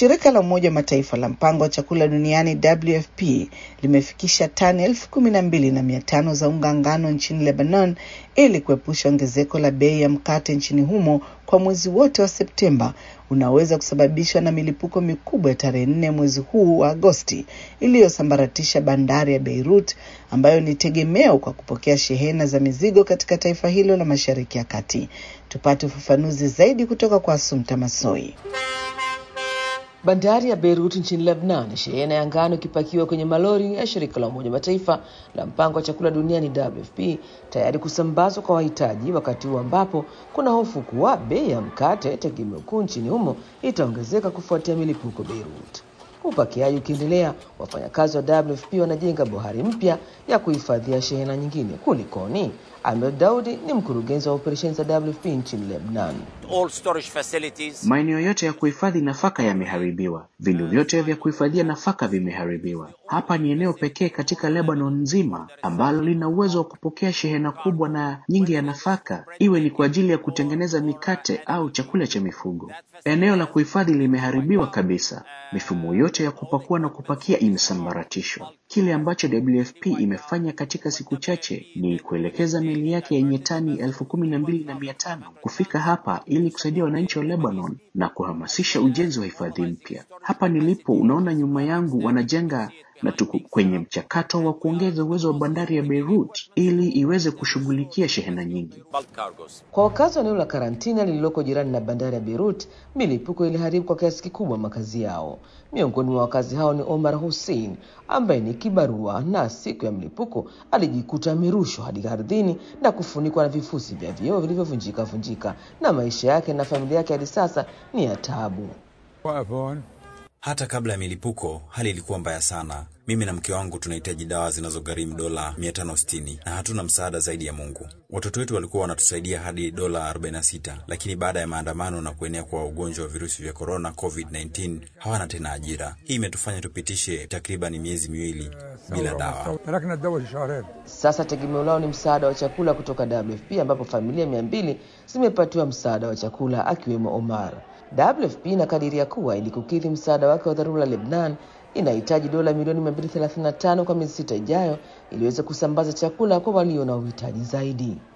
Shirika la Umoja wa Mataifa la mpango wa chakula duniani WFP limefikisha tani elfu kumi na mbili na mia tano za unga ngano nchini Lebanon ili kuepusha ongezeko la bei ya mkate nchini humo kwa mwezi wote wa Septemba unaweza kusababishwa na milipuko mikubwa ya tarehe nne mwezi huu wa Agosti iliyosambaratisha bandari ya Beirut ambayo ni tegemeo kwa kupokea shehena za mizigo katika taifa hilo la Mashariki ya Kati. Tupate ufafanuzi zaidi kutoka kwa Asumta Masoi. Bandari ya Beirut nchini Lebanon, shehena ya ngano ikipakiwa kwenye malori ya shirika la Umoja Mataifa la mpango wa chakula duniani WFP tayari kusambazwa kwa wahitaji, wakati huu ambapo kuna hofu kuwa bei ya mkate, tegemeo kuu nchini humo, itaongezeka kufuatia milipuko Beirut. Upakiaji ukiendelea, wafanyakazi wa WFP wanajenga bohari mpya ya kuhifadhia shehena nyingine. Kulikoni? Ahmed Daudi ni mkurugenzi wa operesheni za WFP nchini Lebanon. All storage facilities Maeneo yote ya kuhifadhi nafaka yameharibiwa, vindu vyote vya kuhifadhia nafaka vimeharibiwa. Hapa ni eneo pekee katika Lebanon nzima ambalo lina uwezo wa kupokea shehena kubwa na nyingi ya nafaka, iwe ni kwa ajili ya kutengeneza mikate au chakula cha mifugo. Eneo la kuhifadhi limeharibiwa kabisa, mifumo yote ya kupakua na kupakia imesambaratishwa. Kile ambacho WFP imefanya katika siku chache ni kuelekeza meli yake yenye tani elfu kumi na mbili na mia tano kufika hapa ili kusaidia wananchi wa Lebanon na kuhamasisha ujenzi wa hifadhi mpya. Hapa nilipo, unaona nyuma yangu wanajenga na tuko kwenye mchakato wa kuongeza uwezo wa bandari ya Beirut ili iweze kushughulikia shehena nyingi. bulk cargos. Kwa wakazi wa eneo la karantina lililoko jirani na bandari ya Beirut, milipuko iliharibu kwa kiasi kikubwa makazi yao. Miongoni mwa wakazi hao ni Omar Hussein ambaye ni kibarua, na siku ya mlipuko alijikuta amerushwa hadi ardhini na kufunikwa na vifusi vya vioo vilivyovunjika vunjika, na maisha yake na familia yake hadi sasa ni ya taabu. Hata kabla ya milipuko hali ilikuwa mbaya sana. Mimi na mke wangu tunahitaji dawa zinazogharimu dola 560 na hatuna msaada zaidi ya Mungu. Watoto wetu walikuwa wanatusaidia hadi dola 46, lakini baada ya maandamano na kuenea kwa ugonjwa wa virusi vya korona COVID-19 hawana tena ajira. Hii imetufanya tupitishe takriban miezi miwili bila dawa. Sasa tegemeo lao ni msaada wa chakula kutoka WFP ambapo familia mia mbili zimepatiwa msaada wa chakula akiwemo Omar. WFP inakadiria kuwa ili kukidhi msaada wake wa dharura Lebanon inahitaji dola milioni 235 kwa miezi sita ijayo ili iweze kusambaza chakula kwa walio na uhitaji zaidi.